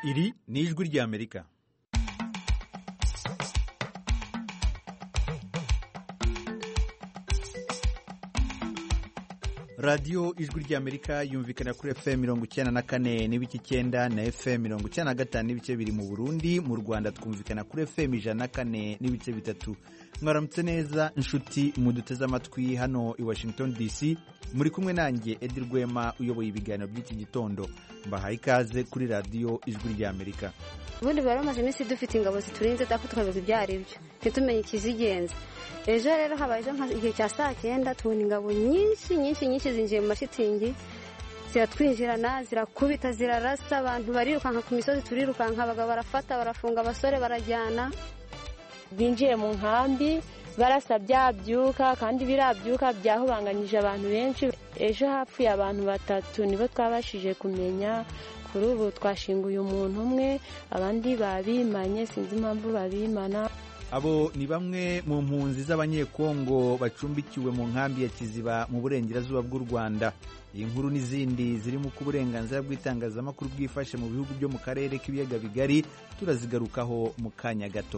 iri ni ijwi ry'amerika radiyo ijwi ry'amerika yumvikana kuri fm mirongo icyenda na kane n'ibice icyenda na fm mirongo icyenda na gatanu n'ibice biri mu burundi mu rwanda twumvikana kuri fm ijana na kane n'ibice bitatu mwaramutse neza inshuti muduteze amatwi hano i washington dc muri kumwe nanjye edi rwema uyoboye ibiganiro by'iki gitondo mbahaye ikaze kuri radiyo ijwi ry'amerika ubundi bari bamaze iminsi dufite ingabo ziturinze dapfa tukabivuga ibyo ari byo ntitumenye ikizigenza ejo rero habaye igihe cya saa cyenda tubona ingabo nyinshi nyinshi nyinshi zinjiye mu mashitingi ziratwinjirana zirakubita zirarasa abantu barirukanka ku misozi turirukanka abagabo barafata barafunga abasore barajyana binjiye mu nkambi barasa byabyuka kandi birabyuka byahubanganyije abantu benshi ejo hapfuye abantu batatu nibo twabashije kumenya kuri ubu twashinguye umuntu umwe abandi babimanye sinzi impamvu babimana abo ni bamwe mu mpunzi z'abanyekongo bacumbikiwe mu nkambi ya kiziba mu burengerazuba bw'u rwanda iyi nkuru n'izindi zirimo uko uburenganzira bw'itangazamakuru bwifashe mu bihugu byo mu karere k'ibiyaga bigari turazigarukaho mu kanya gato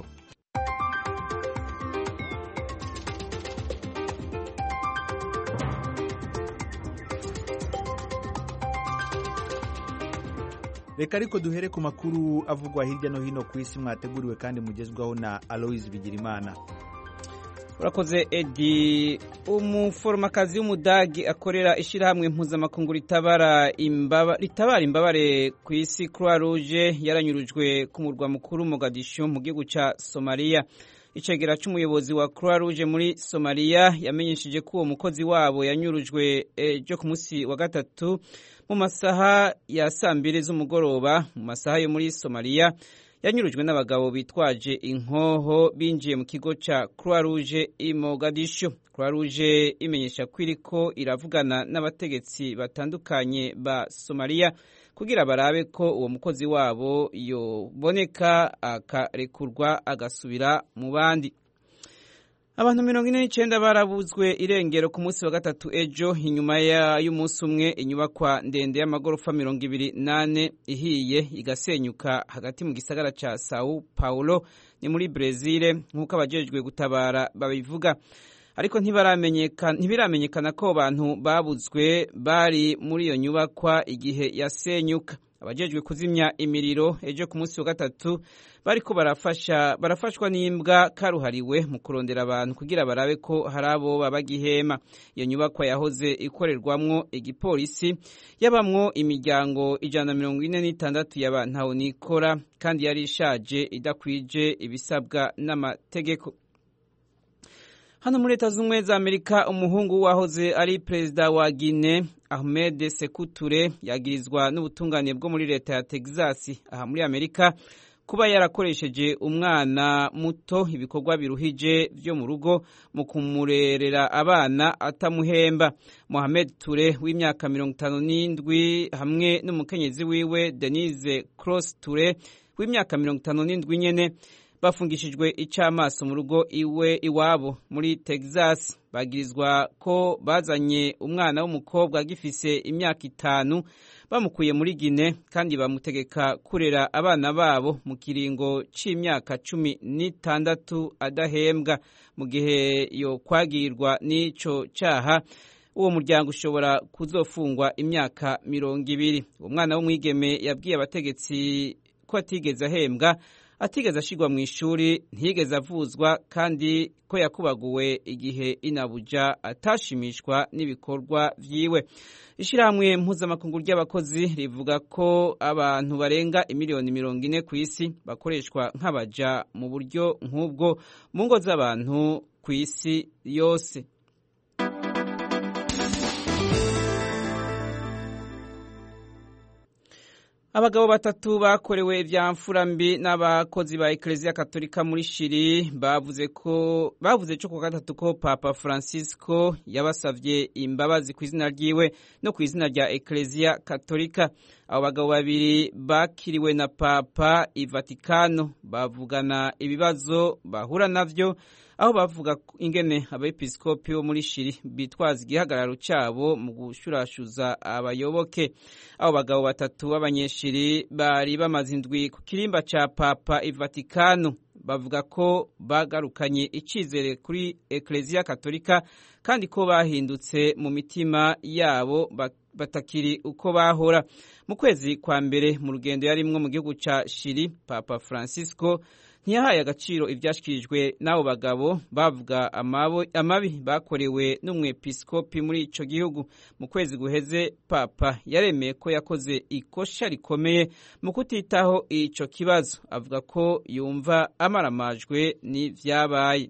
reka ariko duhere ku makuru avugwa hirya no hino ku isi mwateguriwe kandi mugezwaho na aloise bigirimana urakoze edi umuforomakazi w'umudagi akorera ishyirahamwe mpuzamakungu ritabara imbabare ku isi croix rouge yaranyurujwe ku murwa mukuru mogadishu mu gihugu cya somaliya icegera cy'umuyobozi wa croix rouge muri somaliya yamenyesheje ko uwo mukozi wabo yanyurujwe ejo ku munsi wa gatatu mu masaha ya saa mbiri z'umugoroba mu masaha yo muri somaliya yanyurujwe n'abagabo bitwaje inkoho binjiye mu kigo cya croix rouge i mogadishu croix rouge imenyesha ko iriko iravugana n'abategetsi batandukanye ba somaliya kugira barabe ko uwo mukozi wabo yoboneka akarekurwa agasubira mu bandi abantu mirongo ine n'icyenda barabuzwe irengero ku munsi wa gatatu ejo inyuma y'umunsi umwe inyubakwa ndende y'amagorofa mirongo ibiri n'ane ihiye igasenyuka hagati mu gisagara cya sao paulo ni muri brezil nk'uko abajejwe gutabara babivuga ariko ntibiramenyekana ko abantu babuzwe bari muri iyo nyubakwa igihe yasenyuka abajejwe kuzimya imiriro ejo ku munsi wa gatatu bariko barafasha barafashwa n'imbwa karuhariwe mu kurondera abantu kugira barabe ko hari abo babagihema iyo nyubakwa yahoze ikorerwamwo igipolisi yabamwo imiryango ijana na mirongo ine n'itandatu y'abantu nikora kandi yari ishaje idakwije ibisabwa n'amategeko hano muri leta z'ubumwe za amerika umuhungu wahoze ari perezida wa gine ahmed sekuture yagirizwa n'ubutungane bwo muri leta ya texas aha muri amerika kuba yarakoresheje umwana muto ibikorwa biruhije byo mu rugo mu kumurerera abana atamuhemba mohamed ture w'imyaka mirongo itanu n'indwi hamwe n'umukenyezi wiwe denise cross ture w'imyaka mirongo itanu n'indwi nyene bafungishijwe icamaso mu rugo iwe iwabo muri Texas bagirizwa ko bazanye umwana w'umukobwa agifise imyaka itanu bamukuye muri Gine kandi bamutegeka kurera abana babo mu kiringo c'imyaka cumi n'itandatu adahembwa mu gihe yo kwagirwa n'ico caha uwo muryango ushobora kuzofungwa imyaka mirongo ibiri uwo mwana w'umwigeme yabwiye abategetsi ko atigeze ahembwa atigeze ashyirwa mu ishuri ntiyigeze avuzwa kandi ko yakubaguwe igihe inabuja atashimishwa n'ibikorwa byiwe ishyirahamwe mpuzamakungu ry'abakozi rivuga ko abantu barenga imiliyoni mirongo ine ku isi bakoreshwa nk'abaja mu buryo nk'ubwo mu ngo z'abantu ku isi yose abagabo batatu bakorewe ibyamfura mbi n'abakozi ba ekereziya katolika muri shiri bavuze ko bavuze cyo ku gatatu ko papa francisco yabasabye imbabazi ku izina ryiwe no ku izina rya ekereziya katolika abo bagabo babiri bakiriwe na papa i vatikano bavugana ibibazo bahura navyo aho bavuga ingene abepiskopi bo muri shiri bitwaza igihagararo cyabo mu gushurashuza abayoboke abo bagabo batatu b'abanyeshiri bari bamaze indwi ku kirimba ca papa i vatikano bavuga ko bagarukanye icizere kuri ekleziya katolika kandi ko bahindutse mu mitima yabo batakiri uko bahora mu kwezi kwa mbere mu rugendo yarimwo mu gihugu ca shiri papa francisco ntiyahaye agaciro ibyashyikirijwe n'abo bagabo bavuga amabi bakorewe n'umwepiskopi muri icyo gihugu mu kwezi guheze papa yaremeye ko yakoze ikosha rikomeye mu kutitaho icyo kibazo avuga ko yumva amaramajwe n'ibyabaye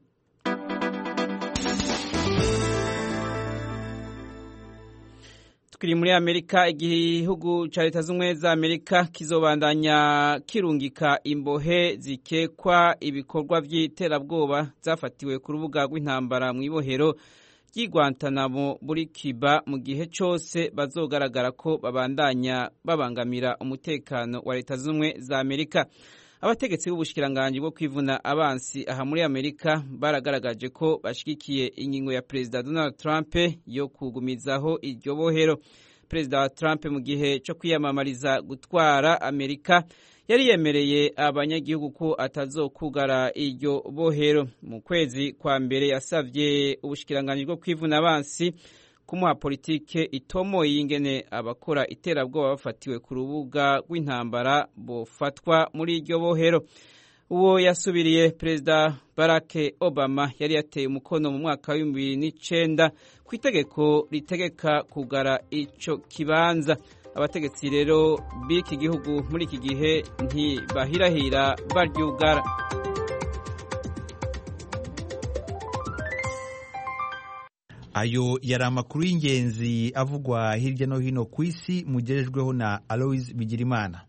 tukiri muri amerika igihugu cya leta z'ubumwe za amerika kizobandanya kirungika imbohe zikekwa ibikorwa by'iterabwoba zafatiwe ku rubuga rw'intambara mu ibohero ry'igwantanamo muri kiba mu gihe cyose bazogaragara ko babandanya babangamira umutekano wa leta z'ubumwe za amerika abategetsi b'ubushikiranganji bwo kwivuna abansi aha muri amerika baragaragaje ko bashyigikiye ingingo ya perezida donald trump yo kugumizaho iryo bohero perezida trump mu gihe cyo kwiyamamariza gutwara amerika yari yemereye abanyagihugu ko atazokugara iryo bohero mu kwezi kwa mbere yasabye ubushikiranganji bwo kwivuna abansi kumuha politike itomoye y'ingene abakora iterabwoba bafatiwe ku rubuga rw'intambara bofatwa muri iryo bohero uwo yasubiriye perezida barack obama yari yateye umukono mu mwaka w'ibihumbi bibiri n'icenda ku itegeko ritegeka kugara ico kibanza abategetsi rero b'iki gihugu muri iki gihe ntibahirahira baryugara ayo yari amakuru y'ingenzi avugwa hirya no hino ku isi mugejejweho na aloise bigirimana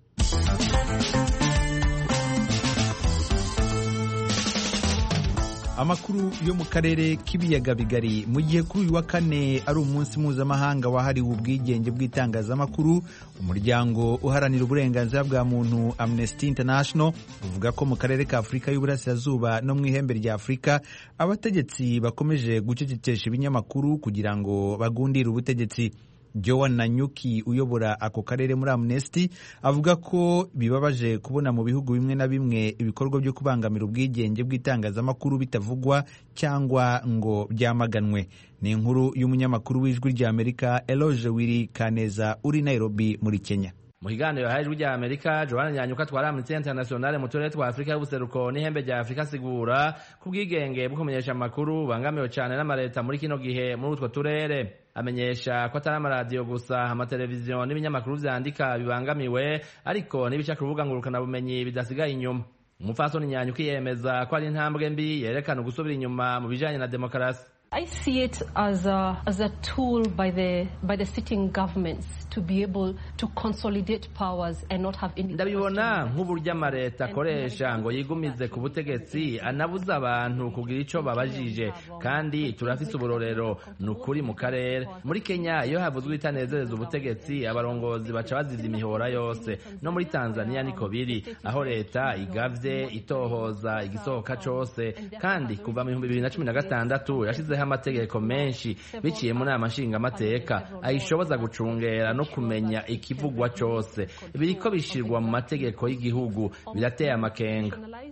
amakuru yo mu karere k'ibiyaga bigari mu gihe kuri uyu wa kane ari umunsi mpuzamahanga wahariwe ubwigenge bw'itangazamakuru umuryango uharanira uburenganzira bwa muntu amnesty international uvuga ko mu karere ka afurika y'uburasirazuba no mu ihembe rya afurika abategetsi bakomeje gucecekesha ibinyamakuru kugira ngo bagundire ubutegetsi Joan Nanyuki uyobora ako karere muri Amnesty avuga ko bibabaje kubona mu bihugu bimwe na bimwe ibikorwa byo kubangamira ubwigenge bw'itangazamakuru bitavugwa cyangwa ngo byamaganwe ni inkuru y'umunyamakuru w'ijwi rya Amerika Eloge Wiri Kaneza uri Nairobi muri Kenya mu kiganiro yahaye ijwi rya amerika joana nyanyuka twari amnesty internationale mu turere twa afurika y'ubuseruko n'ihembe rya afurika asigura ku bwigenge bwo kumenyesha amakuru bangamiwe cyane n'amaleta muri kino gihe muri utwo turere amenyesha ko atari amaradiyo gusa amateleviziyo n'ibinyamakuru vyandika bibangamiwe ariko n'ibica ku rubuga ngurukanabumenyi bidasigaye inyuma umupfasoni nyanyuka yemeza ko ari intambwe mbi yerekana ugusubira inyuma mu bijanye na demokarasi I see it as a, as a tool by the, by the sitting governments to be able to consolidate powers and not have ndabibona nk'uburyo amaleta akoresha ngo yigumize ku butegetsi anabuza abantu kugira ico babajije kandi turafise uburorero ni ukuri mu karere muri kenya iyo havuzwe itanezereza ubutegetsi abarongozi baca bazivya imihora yose no muri tanzania niko biri aho leta igavye itohoza igisohoka cose kandi kuva mu bihumbi bibiri na cumi na gatandatu yashize amategeko menshi biciye mu nama nshingamateka ayishoboza gucungera no kumenya ikivugwa cose biriko bishirwa mu mategeko y'igihugu birateye amakenga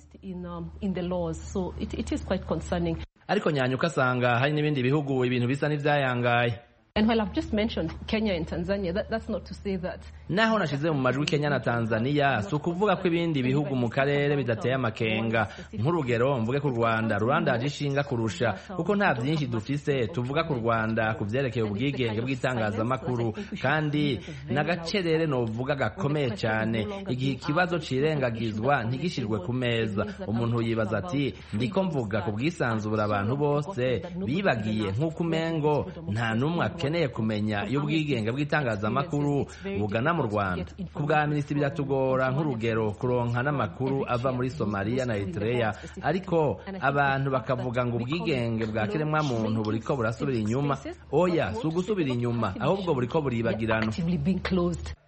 ariko nyanyuka asanga hari n'ibindi bihugu ibintu bisa n'ivyayangaye And while I've just mentioned Kenya and Tanzania, that, that's not to say that naho nashize mu majwi Kenya na Tanzania si ukuvuga ko ibindi bihugu mu karere bidateye amakenga nk'urugero mvuge ku Rwanda Rwanda yaje ishinga kurusha kuko nta byinshi dufise tuvuga ku Rwanda ku vyerekeye ubwigenge bw'itangazamakuru kandi n'agacerere novuga gakomeye cyane igihe ikibazo cirengagizwa ntigishirwe ku meza umuntu yibaza ati ndiko mvuga ku bwisanzure abantu bose bibagiye nk'uko umengo nta n'umwe akeneye kumenya iyo ubwigenge bw'itangazamakuru bugana mu rwanda ku bwa minisitiri biratugora nk'urugero kuronka n'amakuru ava muri somaliya na eritrea ariko abantu bakavuga ngo ubwigenge bwa kiremwamuntu buriko burasubira inyuma oya si ugusubira inyuma ahubwo buriko buribagirana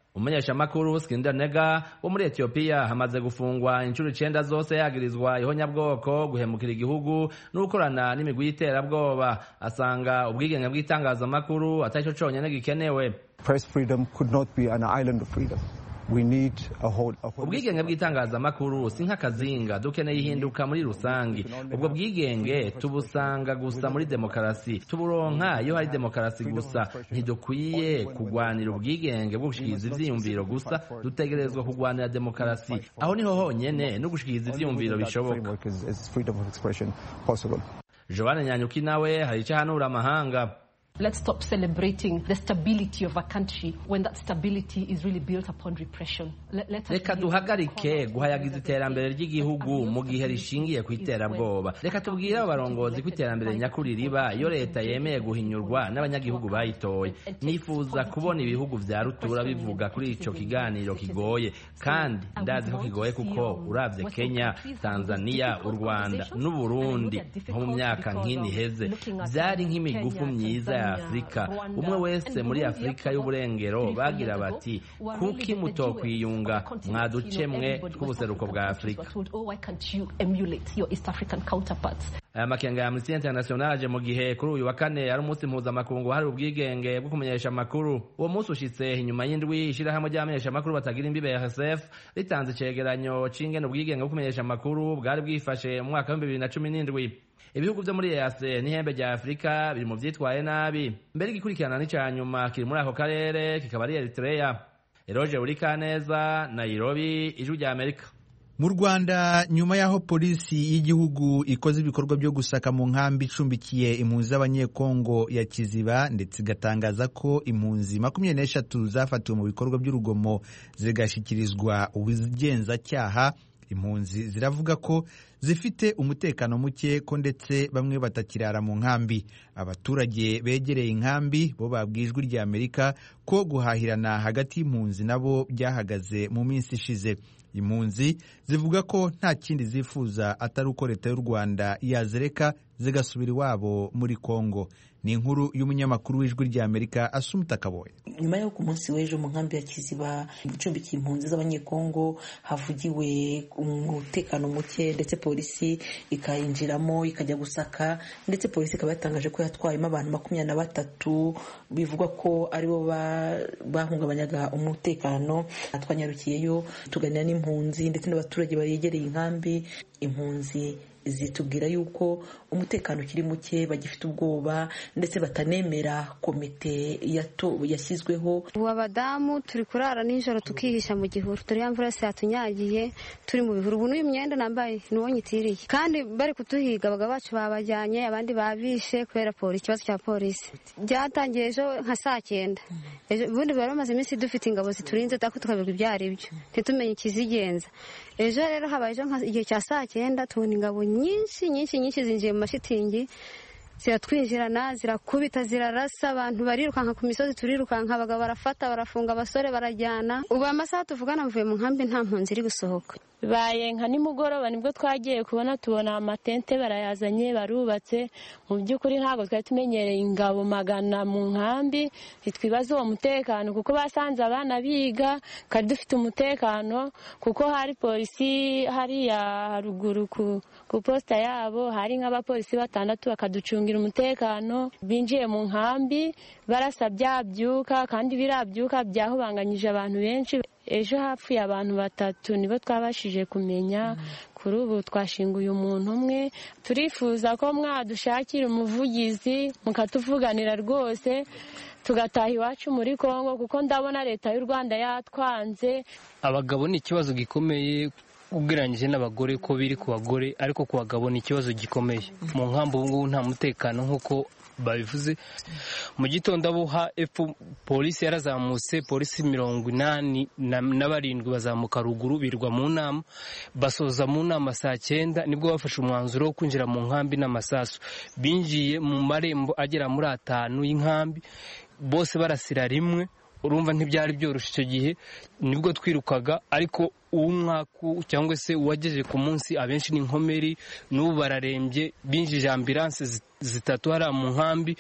umumenyeshamakuru Skinder Nega wo muri Ethiopia hamaze gufungwa inshuro icenda zose yagirizwa ihonyabwoko guhemukira igihugu n'ukorana n'imigwi y'iterabwoba asanga ubwigenge bw'itangazamakuru atari cyo conyene gikenewe Press freedom could not be an island of freedom. We need a whole, a whole ubwigenge bw'itangazamakuru si nk'akazinga dukeneye ihinduka muri rusange ubwo bwigenge tubusanga gusa muri demokarasi tuburonka iyo hari demokarasi gusa ntidukwiye kugwanira ubwigenge bwo gushikiriza ivyiyumviro gusa dutegerezwa kugwanira demokarasi aho niho honyene no gushikiriza ivyiyumviro bishoboka framework is, is freedom of expression possible. joane nyanyuki nawe hari ico ahanura amahanga Let's stop celebrating the stability of a country when that stability is really built upon repression. Let, let us reka really duhagarike call guhayagiza out iterambere ry'igihugu mu gihe rishingiye ku iterabwoba reka tubwire abo barongozi ko iterambere nyakuri riba iyo leta yemeye guhinyurwa n'abanyagihugu bayitoye nifuza kubona ibihugu vya rutura bivuga kuri ico kiganiro kigoye kandi ndazi ko kigoye kuko uravye kenya tanzania u rwanda n'uburundi nko mu myaka nk'ini iheze vyari nk'imigufu myiza ya afurika umwe wese muri afurika y'uburengero bagira bati kuki mutokwiyunga mwaduce mwe tw'ubuseruko bwa afurika Oh, why can't you emulate your East African counterparts? aya makenga ya amnesty international aje mu gihe kuri uyu wa kane ari umunsi mpuzamakungu hari ubwigenge bwo kumenyesha amakuru uwo munsi ushitse inyuma y'indwi ishirahamwe ry'abamenyesha amakuru batagira imbibe ya rsf ritanze icegeranyo c'ingene ubwigenge bwo kumenyesha amakuru bwari bwifashe mu mwaka w'ibihumbi bibiri na cumi n'indwi ibihugu vyo muri EAC n'ihembe rya Afurika biri mu vyitwaye nabi mbere igikurikirana n'ica nyuma kiri muri ako karere kikaba ari Eritrea Eroje Urikaneza Nairobi ijwi rya Amerika mu rwanda nyuma y'aho polisi y'igihugu ikoze ibikorwa byo gusaka mu nkambi icumbikiye impunzi z'abanyekongo ya kiziba ndetse igatangaza ko impunzi makumyabiri n'eshatu zafatiwe mu bikorwa by'urugomo zigashyikirizwa ubugenzacyaha impunzi ziravuga ko zifite umutekano muke ko ndetse bamwe batakirara mu nkambi abaturage begereye inkambi bo babwiye ijwi rya amerika ko guhahirana hagati y'impunzi nabo byahagaze mu minsi ishize impunzi zivuga ko nta kindi zifuza atari uko leta y'u rwanda yazereka zigasubira iwabo muri kongo ni inkuru y'umunyamakuru w'ijwi rya amerika asumuta kaboye nyuma y'uko ku munsi w'ejo mu nkambi ya kiziba icumbikiye impunzi z'abanyekongo havugiwe umutekano muke ndetse polisi ikayinjiramo ikajya gusaka ndetse polisi ikaba yatangaje ko yatwayemo abantu makumyabiri na batatu bivugwa ko aribo bahungabanyaga umutekano twanyarukiyeyo tuganira n'impunzi ndetse n'abaturage bayegereye inkambi impunzi zitubwira yuko umutekano ukiri muke bagifite ubwoba ndetse batanemera komite yashyizweho ubu abadamu turi kurara nijoro tukihisha mu gihuru dore ya mvura yose yatunyagiye turi mu bihuru ubu n'uyu myenda nambaye ni uwo nyitiriye kandi bari kutuhiga abagabo bacu babajyanye abandi babishe kubera polisi ikibazo cya polisi byatangiye ejo nka saa cyenda ubundi bari bamaze iminsi dufite ingabo ziturinze ariko tukabirwa ibyo ari byo ntitumenye ikizigenza ejo rero habaye ejo igihe cya saa cyenda tubona ingabo nyinshi nyinshi nyinshi zinjiye mu mashitingi ziratwinjirana zirakubita zirarasa abantu barirukanka ku misozi turirukanka abagabo barafata barafunga abasore barajyana ubu amasaha tuvugana mvuye mu nkambi nta mpunzi iri gusohoka bibaye nka nimugoroba nibwo twagiye kubona tubona amatente barayazanye barubatse mu by'ukuri ntabwo twari tumenyereye ingabo magana mu nkambi ntitwibaze uwo mutekano kuko basanze abana biga kandi dufite umutekano kuko hari polisi hariya haruguru ku posita yabo hari nk'abapolisi batandatu bakaducungira umutekano binjiye mu nkambi barasa byabyuka kandi birabyuka byahubanganyije abantu benshi ejo hapfuye abantu batatu nibo twabashije kumenya kuri ubu twashinguye umuntu umwe turifuza ko mwadushakira umuvugizi mukatuvuganira rwose tugataha iwacu muri congo kuko ndabona leta y'u rwanda yatwanze abagabo ni ikibazo gikomeye ugereranyije n'abagore ko biri ku bagore ariko ku bagabo ni ikibazo gikomeye mu nkambi ubu ngubu nta mutekano nk'uko babivuze mu gitondo abo epfo polisi yarazamutse polisi mirongo inani na barindwi bazamuka ruguru birwa mu nama basoza mu nama saa cyenda nibwo bafashe umwanzuro wo kwinjira mu nkambi n'amasasu binjiye mu marembo agera muri atanu y'inkambi bose barasira rimwe urumva ntibyari byoroshye icyo gihe nibwo twirukaga ariko uw'umwaku cyangwa se uwagejeje ku munsi abenshi ni inkomeri n'ubu bararembye binjije ambilanse zitatu hariya mu nkambi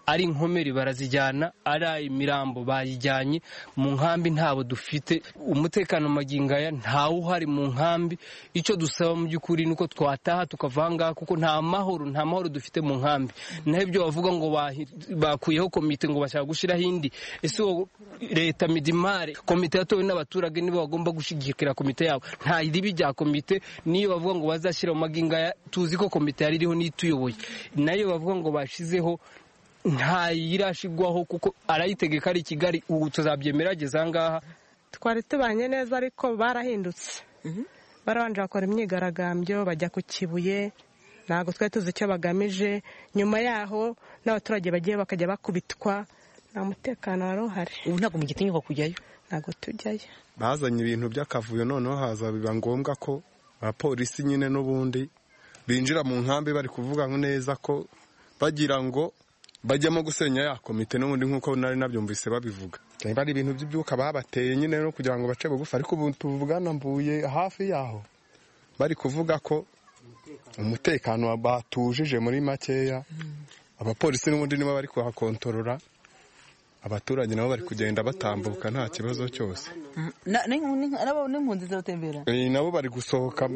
ari inkomeri barazijyana ari imirambo bayijyanye mu nkambi ntabo dufite umutekano magingo aya ntawe uhari mu nkambi icyo dusaba mu by'ukuri ni uko twataha tukava aha ngaha kuko nta mahoro nta mahoro dufite mu nkambi naho ibyo bavuga ngo bakuyeho komite ngo bashaka gushyiraho indi ese leta midimare komite yatowe n'abaturage nibo bagomba gushyigikira komite yabo nta ribi rya komite niyo bavuga ngo bazashyira mu magingo aya tuzi ko komite yari iriho n'ituyoboye nayo bavuga ngo bashizeho nta yirashigwaho kuko arayitegeka ari i kigali ubu tuzabyemera ageze aha ngaha twari tubanye neza ariko barahindutse barabanje bakora imyigaragambyo bajya ku kibuye ntabwo twari tuzi icyo bagamije nyuma yaho n'abaturage bagiye bakajya bakubitwa nta mutekano wari uhari ubu ntabwo mugitinyuka kujyayo ntabwo tujyayo bazanye ibintu by'akavuyo noneho haza biba ngombwa ko abapolisi nyine n'ubundi binjira mu nkambi bari kuvuga neza ko bagira ngo bajyamo gusenya ya komite n'ubundi nk'uko nari nabyumvise babivuga niba ari ibintu by'ibyuka babateye nyine no kugira ngo bace bugufi ariko ubu tuvugana mvuye hafi yaho bari kuvuga ko umutekano batujije muri makeya abapolisi n'ubundi nibo bari kuhakontorora abaturage nabo bari kugenda batambuka nta kibazo cyose n'impunzi ziratembera nabo bari gusohoka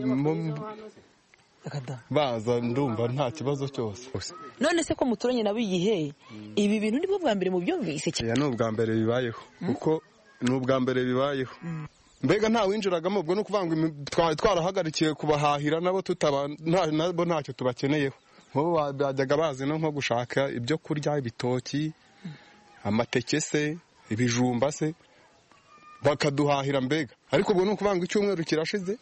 baza ndumva nta kibazo cyose none se ko muturanye nabo igihe ibi bintu nibwo bwa mbere mu byumvise ya ni ubwa mbere bibayeho kuko ni ubwa mbere bibayeho mbega nta winjiragamo ubwo ni ukuvuga ngo twari twarahagarikiye kubahahira nabo nabo ntacyo tubakeneyeho nk'ubu bajyaga bazi no nko gushaka ibyo kurya ibitoki amateke se ibijumba se bakaduhahira mbega ariko ubwo ni ukuvuga ngo icyumweru kirashize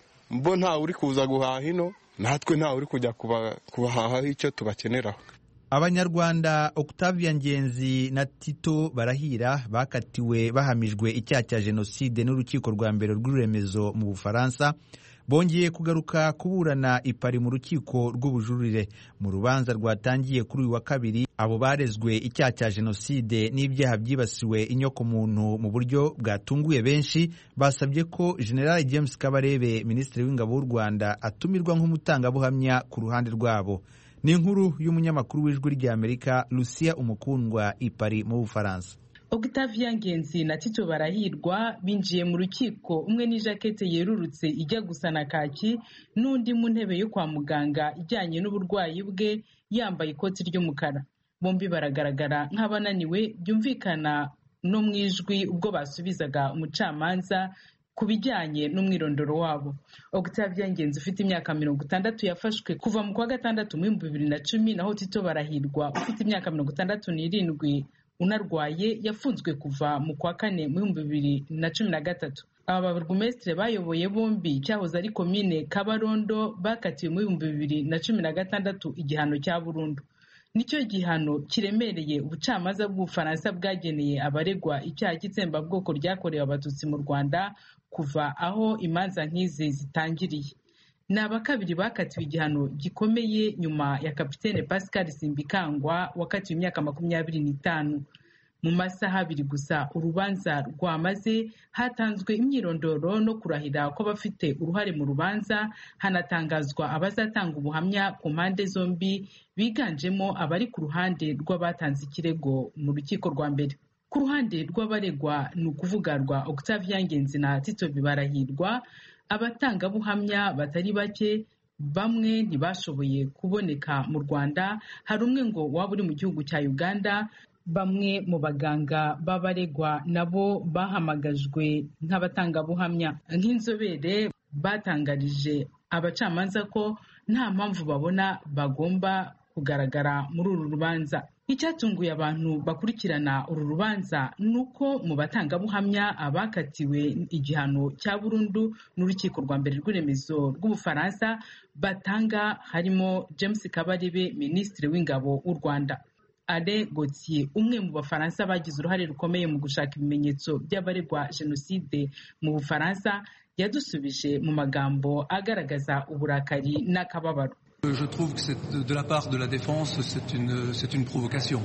bo ntawe uri kuza guhaha ino natwe ntawe uri kujya kubahahaho icyo tubakeneraho abanyarwanda octavia ngenzi na tito barahira bakatiwe bahamijwe icyaha cya jenoside n'urukiko rwa mbere rw'ururemezo mu bufaransa bongeye kugaruka kuburana ipari mu rukiko rw'ubujurire mu rubanza rwatangiye kuri uyu wa kabiri abo barezwe icyaha cya jenoside n'ibyaha byibasiwe inyokomuntu mu buryo bwatunguye benshi basabye ko general james kabarebe minisitiri w'ingabo w'u rwanda atumirwa nk'umutangabuhamya ku ruhande rwabo ni inkuru y'umunyamakuru w'ijwi ry'amerika lucia umukundwa ipari mu bufaransa Octavia Ngenzi na Tito Barahirwa binjiye mu rukiko umwe n'ijakete yerurutse ijya gusa na kaki n'undi mu ntebe yo kwa muganga ijyanye n'uburwayi bwe yambaye ikoti ry'umukara bombi baragaragara nk'abananiwe byumvikana no mu ijwi ubwo basubizaga umucamanza ku bijyanye n'umwirondoro wabo Octavia Ngenzi ufite imyaka mirongo itandatu yafashwe kuva mu kwa gatandatu mu bihumbi bibiri na cumi naho Tito Barahirwa ufite imyaka mirongo itandatu n'irindwi unarwaye yafunzwe kuva mu kwa kane mu bihumbi bibiri na cumi na gatatu aba baburugumesitiri bayoboye bombi cyahoze ari komine kabarondo bakatiwe mu bihumbi bibiri na cumi na gatandatu igihano cya burundu nicyo gihano kiremereye ubucamanza bw'ubufaransa bwageneye abaregwa icyaha cy'itsembabwoko ryakorewe abatutsi mu rwanda kuva aho imanza nk'izi zitangiriye ni abakabiri bakatiwe igihano gikomeye nyuma ya kapitene pascal simbikangwa wakatiwe imyaka makumyabiri n'itanu mu masaha abiri gusa urubanza rwamaze hatanzwe imyirondoro no kurahira kw'abafite uruhare mu rubanza hanatangazwa abazatanga ubuhamya ku mpande zombi biganjemo abari ku ruhande rw'abatanze ikirego mu rukiko rwa mbere ku ruhande rw'abaregwa ni ukuvuga rwa octavia ngenzi na tito bibarahirwa abatangabuhamya batari bake bamwe ntibashoboye kuboneka mu rwanda hari umwe ngo waba uri mu gihugu cya uganda bamwe mu baganga b'abaregwa nabo bahamagajwe nk'abatangabuhamya nk'inzobere batangarije abacamanza ko nta mpamvu babona bagomba kugaragara muri uru rubanza icyatunguye abantu bakurikirana uru rubanza ni uko mu batangabuhamya abakatiwe igihano cya burundu n'urukiko rwa mbere rw'iremezo rw'ubufaransa batanga harimo james kabarebe minisitiri w'ingabo w'u rwanda ale gautier umwe mu bafaransa bagize uruhare rukomeye mu gushaka ibimenyetso by'abaregwa jenoside mu bufaransa yadusubije mu magambo agaragaza uburakari n'akababaro Je trouve que de la part de la défense, c'est une, c'est une provocation.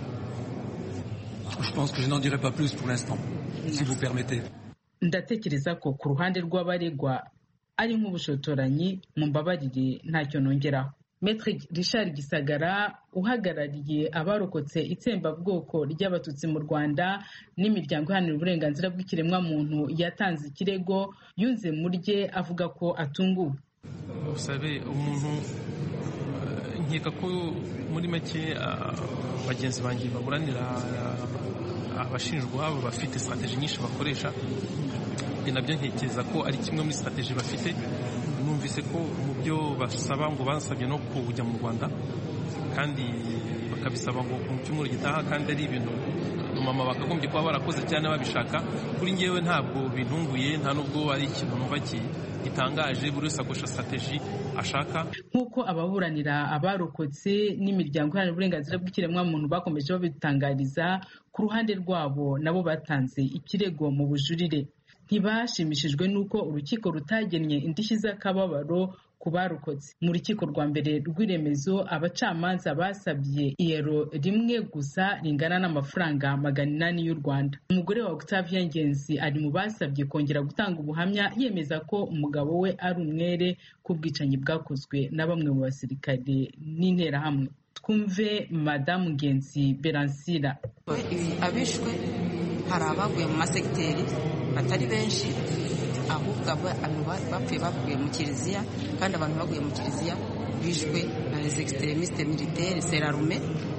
Je pense que je n'en dirai pas plus pour l'instant, si vous permettez. ndatekereza ko ku ruhande rw'abaregwa ari nk'ubushotoranyi mumbabarire ntacyo nongeraho Metre Richard Gisagara uhagarariye abarokotse itsembabwoko ry'abatutsi mu Rwanda n'imiryango iharanira uburenganzira bw'ikiremwamuntu yatanze ikirego yunze murye avuga ko atunguwe usabe umuntu nkeka ko muri make bagenzi banjye baburanira abashinjwa baba bafite strategy nyinshi bakoresha nabyo ntekereza ko ari kimwe muri strategy bafite numvise ko mu byo basaba ngo basabye no kujya mu rwanda kandi bakabisaba ngo mu cyumweru gitaha kandi ari ibintu mama bakagombye kuba barakoze cyane babishaka kuri ngewe ntabwo bintunguye nta nubwo ari ikintu numva gitangaje buri wese akoresha strategy ashaka nk'uko ababuranira abarokotse n'imiryango iharanira uburenganzira bw'ikiremwamuntu bakomeje babitangariza ku ruhande rwabo nabo batanze ikirego mu bujurire ntibashimishijwe n'uko urukiko rutagennye indishyi z'akababaro ku barokotse mu rukiko rwa mbere rw'iremezo abacamanza basabye iyero rimwe gusa ringana n'amafaranga magana inani y'u rwanda umugore wa octavia ngenzi ari mu basabye kongera gutanga ubuhamya yemeza ko umugabo we ari umwere ku bwicanyi bwakozwe na bamwe mu basirikare n'interahamwe twumve madamu ngenzi beransira abishwe hari abaguye mu masegiteri batari benshi ahubwo bapfuye bavuye mu kiliziya kandi abantu baguye mu kiliziya bishwe na les extremistes militaires serarume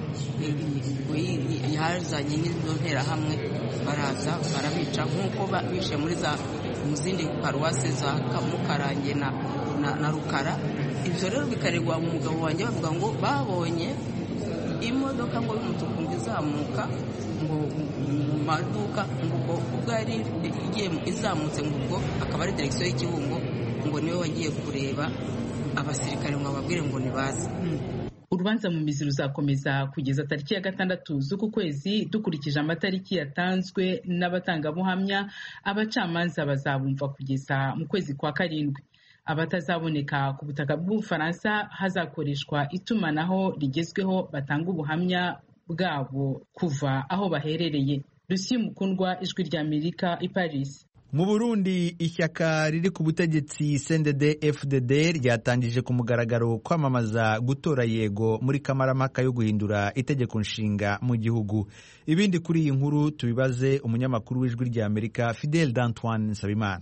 yazanye n'izo nterahamwe baraza barabica nk'uko bishe muri za mu zindi paruwase za mukarange na, na, na rukara ibyo rero bikaregwa umugabo wanjye bavuga ngo babonye imodoka ngo y'umutuku ngo izamuka ngo mu maduka ngo ubwo ubwo yari igiye izamutse ngo ubwo akaba ari direkisiyo y'ikibungo ngo niwe wagiye kureba abasirikare ngo ababwire ngo nibaze urubanza mu mizi ruzakomeza kugeza tariki ya gatandatu z'uku kwezi dukurikije amatariki yatanzwe n'abatangabuhamya abacamanza bazabumva kugeza mu kwezi kwa karindwi abatazaboneka ku butaka bw'ubufaransa hazakoreshwa itumanaho rigezweho batanga ubuhamya bwabo kuva aho baherereye rusi mukundwa ijwi rya amerika i paris mu burundi ishyaka riri ku butegetsi cndd fdd ryatangije ku mugaragaro kwamamaza gutora yego muri kamarampaka yo guhindura itegeko nshinga mu gihugu ibindi kuri iyi nkuru tubibaze umunyamakuru w'ijwi rya amerika fidel d'antoine nsabimana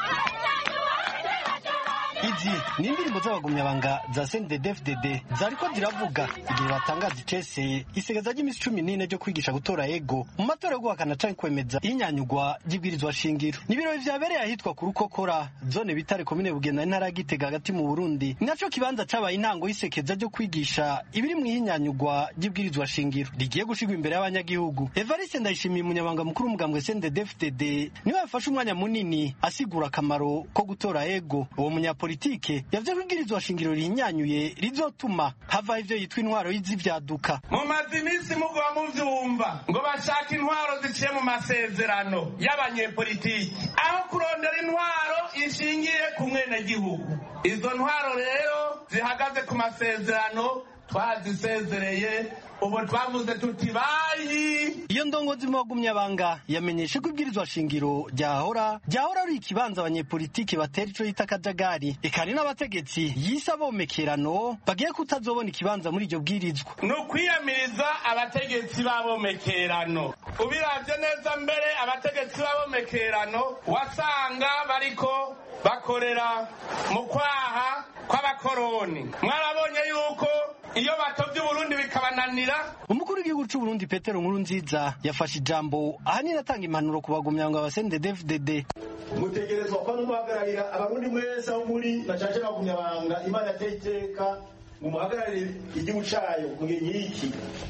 izi ni indirimbo z'abagumyabanga za CNDD-FDD zariko ziravuga igihe batangaza iceseye isigazwa ry'iminsi cumi n'ine ryo kwigisha gutora ego mu matora yo guhakana canke kwemeza inyanyugwa ry'ibwirizwa shingiro ni ibirori vyabereye ahitwa ku rukokora zone bitare komine bugenda intara ya gitega hagati mu burundi ni naco kibanza cabaye intango y'isekeza ryo kwigisha ibiri mu ihinyanyugwa ry'ibwirizwa shingiro rigiye gushigwa imbere y'abanyagihugu evariste ndayishimiye umunyamabanga mukuru w'umugambwe CNDD-FDD niwe yafashe umwanya munini asigura akamaro ko gutora ego uwo munyapolitiki politike yavuze ko ibwirizwa shingiro rihinyanyuye rizotuma havaho ivyo yitwa intwaro y'izivyaduka mumaze iminsi mugwa muvyumva ngo bashaka intwaro ziciye mu masezerano y'abanyepolitiki aho kurondera intwaro ishingiye ku mwenegihugu izo ntwaro rero zihagaze ku masezerano twazisezereye ubu twavuze tuti bayi iyo ndongozi mu bagumyabanga yamenyeshe ko ibwirizwa shingiro ryahora ryahora ari ikibanza abanyepolitiki batera ico yita akajagari eka hari n'abategetsi yise abomekerano bagiye kutazobona ikibanza muri iryo bwirizwa ni ukwiyamiriza abategetsi b'abomekerano ubiravye neza mbere abategetsi b'abomekerano wasanga bariko bakorera mu kwaha kw'abakoroni mwarabonye yuko iyo batovye uburundi bikabananira umukuru w'igihugu c'uburundi petero nkuru nziza yafashe ijambo ahanini atanga impanuro ku bagumyanga ba CNDD-FDD mutegerezwa kuba n'umuhagararira abarundi mwese aho muri bacaje bagumyabanga imana yateye iteka ngo muhagararire igihugu cayo mu gihe nk'iki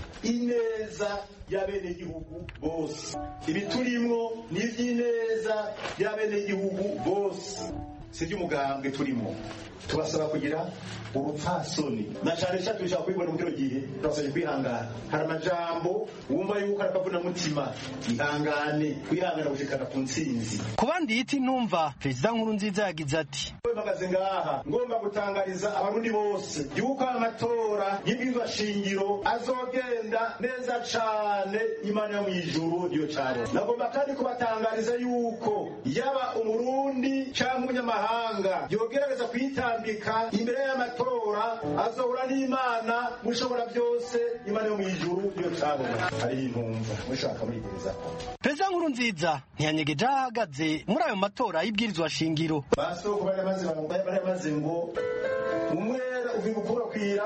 ineza y'abenegihugu bose ibi turimwo ni ivy'ineza y'abenegihugu bose si iby'umugambwe turimo tubasaba kugira urupfasoni na cyane cyane dushaka kubibona muri gihe turasabye kwihangana hari amajambo wumva yuko arakavuna mutima ihangane kwihangana gushikana ku ntsinzi ku bandi yita intumva perezida nkuru nziza yagize ati mpagaze ngaha ngomba gutangariza abarundi bose yuko amatora y'ibwirizwa shingiro azogenda neza cane imana yo mw'ijuru niyo cane nagomba kandi kubatangariza yuko yaba umurundi canke umunyamahanga n'amahanga yogerageza kwitambika imbere y'amatora azohura n'imana mushobora byose imana yo mu ijuru niyo cabona hariho intumva mushaka murigerezako perezida nkuru nziza ntiyanyegeje aho ahagaze muri ayo matora y'ibwirizwa shingiro basoko bari bamaze bari bamaze ngo umwera uvi gukurakwira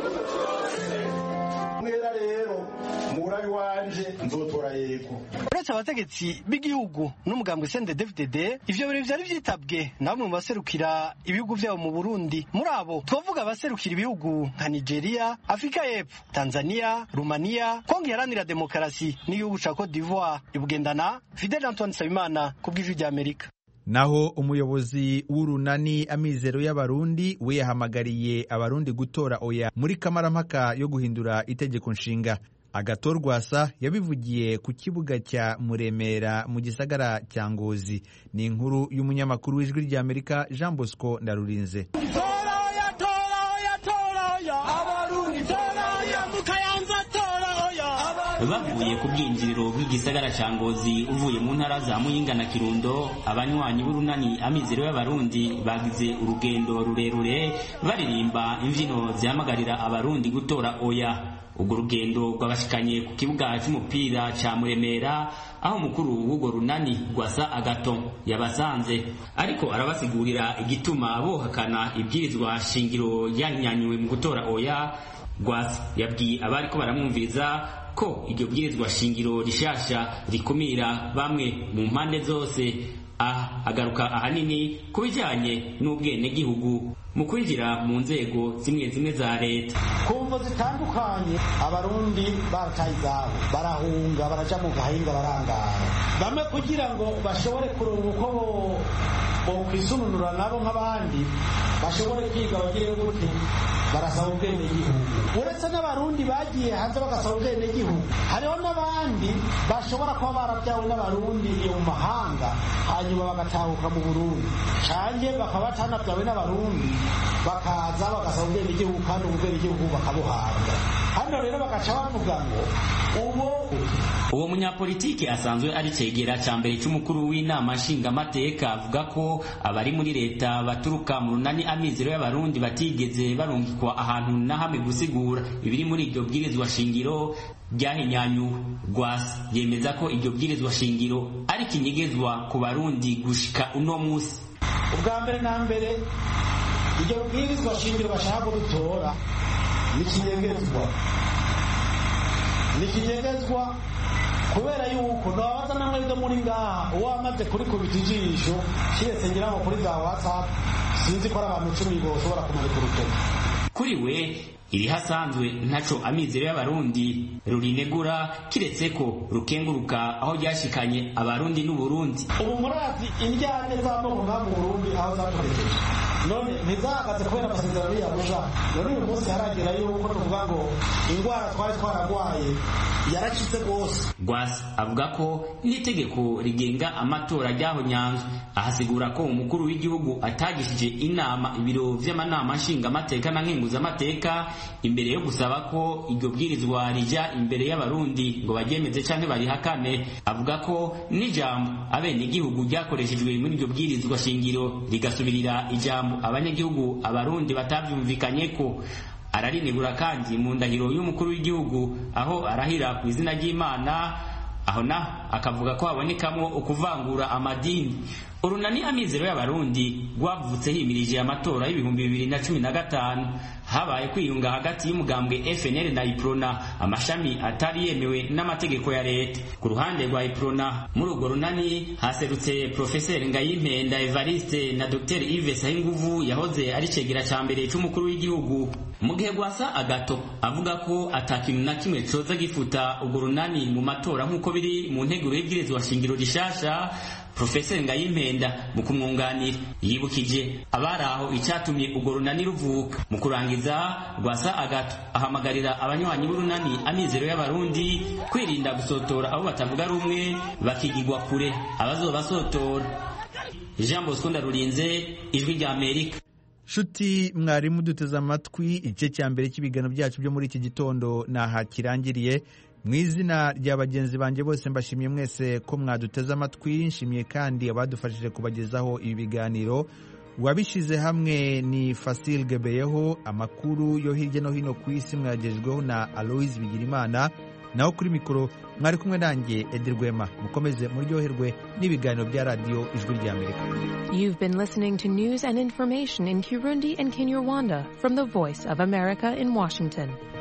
umwera rero murabi wanje nzotora yego uretse abategetsi b'igihugu n'umugambwe CNDD-FDD ivyo birori vyari vyitabwe na bamwe mu baserukira ibihugu vyabo mu Burundi muri abo twavuga abaserukira ibihugu nka Nigeria Afrika y'Epfo Tanzania Rumania Kongo iharanira demokarasi n'igihugu ca Cote d'Ivoire ibugendana Fidel Antoine Nsabimana ku bw'ijwi rya Amerika naho umuyobozi w'urunani amizero y'abarundi we yahamagariye abarundi gutora oya muri kamarampaka yo guhindura itegeko nshinga agatorwasa yabivugiye ku kibuga cya muremera mu gisagara cya ngozi ni inkuru y'umunyamakuru w'ijwi ry'amerika jean bosco ndarurinze bavuye ku bwinjiriro bw'igisagara cya ngozi uvuye mu ntara za muyinga na kirundo abanywanyi b'urunani amizero y'abarundi bagize urugendo rurerure baririmba imbyino zihamagarira abarundi gutora oya urwo rugendo rwabashikanye ku kibuga cy'umupira cya muremera aho umukuru w'urwo runani rwasa agato yabasanze ariko arabasigurira igituma bohakana ibwirizwa shingiro yanyanyuwe mu gutora oya rwasa yabwiye abari ko baramwumviriza ko iryo bwirizwa shingiro rishasha rikumira bamwe mu mpande zose aha agaruka ahanini ku bijyanye n'ubwenegihugu mu kwinjira mu nzego zimwe zimwe za leta ku mvo zitandukanye abarundi barataye izabo barahunga baraja mu gahinga barangara bamwe kugira ngo bashobore kuronka uko bokwisununura nabo nk'abandi bashobore kwiga bagire gute barasaba ubwenegihugu uretse n'abarundi bagiye hanze bagasaba ubwenegihugu hariho n'abandi bashobora kuba barabyawe n'abarundi mu mahanga hanyuma bagatahuka mu burundi cange bakaba batanabyawe n'abarundi bakaza bagasaba ubwenegihugu kandi ubu bwenegihugu bakabuhabwa hano rero bagaca bavuga ngo ubu uwo munyapolitiki asanzwe ari cegera ca mbere c'umukuru w'inama nshingamateka avuga ko abari muri leta baturuka mu runani amizero y'abarundi batigeze barungikwa ahantu na hamwe gusigura ibiri muri iryo bwirizwa shingiro ryahinyanyuwe rwasa yemeza ko iryo bwirizwa shingiro ari kinyegezwa ku barundi gushika uno musi ubwa mbere na mbere iryo bwirizwa shingiro bashaka kudutora ni kinyegezwa ni kinyegezwa kubera yuko ntabaza namwe ryo muri ngaha uwo wamaze kurikubita ijisho kiretse ngira ngo kuri za whatsapp sinzi ko ari abantu icumi boshobora kumanika urutoki kuri we iri hasanzwe ntaco amizero y'abarundi rurinegura kiretse ko rukenguruka aho ryashikanye abarundi n'uburundi ubu murazi indyane z'amoko nka mu burundi aho zatugejeje none ntizahagaze kubera amasezerano y'iyarusha none uyu munsi haragera yuko tuvuga ngo indwara twari twararwaye yaracitse rwose rwasa avuga ko n'itegeko rigenga amatora ryaho nyanzwe ahasigura ko umukuru w'igihugu atagishije inama ibiro vy'amanama nshingamateka na nkenguzamateka imbere yo gusaba ko iryo bwirizwa rija imbere y'abarundi ngo baryemeze canke barihakane avuga ko n'ijambo abenegihugu ryakoreshejwe muri iryo bwirizwa shingiro rigasubirira ijambo abanyagihugu abarundi batavyumvikanyeko ararinegura kandi mu ndahiro y'umukuru w'igihugu aho arahira ku izina ry'imana aho na akavuga ko habonekamo ukuvangura amadini urunani amizero y'abarundi rwavutse himirije amatora y'ibihumbi bibiri na cumi na gatanu habaye kwiyunga hagati y'umugambwe FNL na Iprona amashami atari yemewe n'amategeko ya leta ku ruhande rwa Iprona muri urwo runani haserutse Professeur Ngayimpenda Evariste na Dr Yves Sayinguvu yahoze ari cegera ca mbere c'umukuru w'igihugu mu gihe gwasa agato avuga ko atakintu na kimwe coza gifuta urwo runani mu matora nk'uko biri mu nteguro y'ibwirizwa shingiro rishasha Profeseri Ngayimpenda mu kumwunganira yibukije abari aho icyatumye urwo runani ruvuka mu kurangiza rwasa agato ahamagarira abanywanyi b'urunani amizero y'abarundi kwirinda gusotora abo batavuga rumwe bakigigwa kure abazobasotora Jean Bosco Ndarurinze ijwi rya Amerika shuti mwarimu duteze amatwi igice cya mbere cy'ibiganiro byacu byo muri iki gitondo naha kirangiriye mu izina rya bagenzi banjye bose mbashimiye mwese ko mwaduteze amatwi nshimiye kandi abadufashije kubagezaho ibi biganiro uwabishyize hamwe ni fasil gebeyeho amakuru yo hirya no hino ku isi mwagejejweho na aloise bigirimana naho kuri mikoro mwari kumwe nanjye edi rwema mukomeze muryoherwe n'ibiganiro bya radiyo ijwi ry'amerika You've been listening to news and information in Kirundi and Kinyarwanda from the Voice of America in Washington.